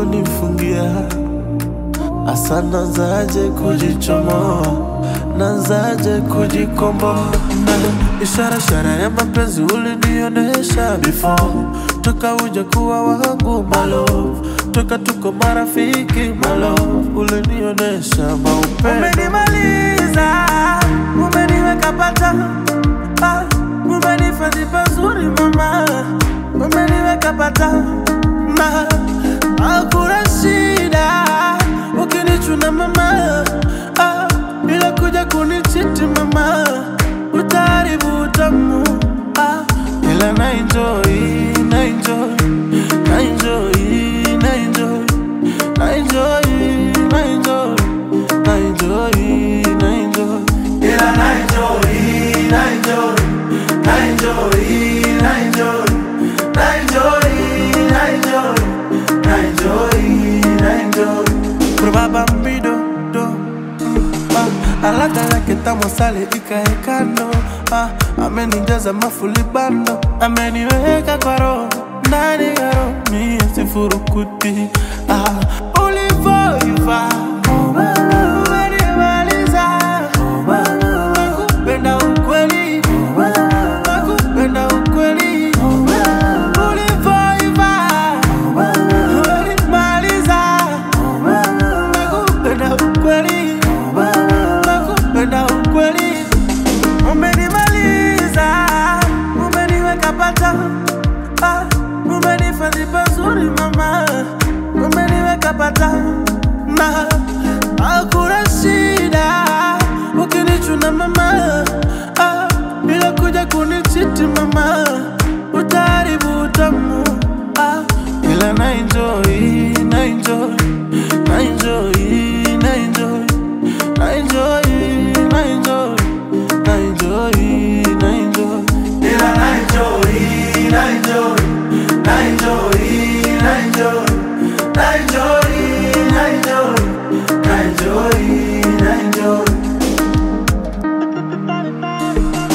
ulivyonifungia Asa nazaje kujichomoa, nazaje kujikomboa na ishara ishara ya mapenzi ulinionesha before, toka uja kuwa wangu malo, toka tuko marafiki malo, ulinionesha maupendo. Umenimaliza, umeniweka pata, ah, umenifadhi pazuri mama, umeniweka pata na hakuna shida ukinichuna mama, ah, bila kuja kunichiti mama, utaharibu utamu ah, ila na enjoy, na enjoy, na enjoy, na enjoy, na enjoy, na enjoy, na enjoy, na enjoy, ila na enjoy, na enjoy, na enjoy, na enjoy, na enjoy, na enjoy, na enjoy, na enjoy. Probaba mbido do ah, alaka yake tamu sale ikaekano ah, amenijaza mafulibano ameniweka kwa roho ndani ya roho mie sifurukuti ah, ulivoiva umenimaliza nakupenda ukweli nakupenda ukweli ulivoiva umenimaliza nakupenda ukweli nakupenda ukweli umenimaliza umeniweka pata ah, umenifadhi pazuri mama umeniweka pata na hakuna shida ukinichuna mama ah, bila kuja kunichiti mama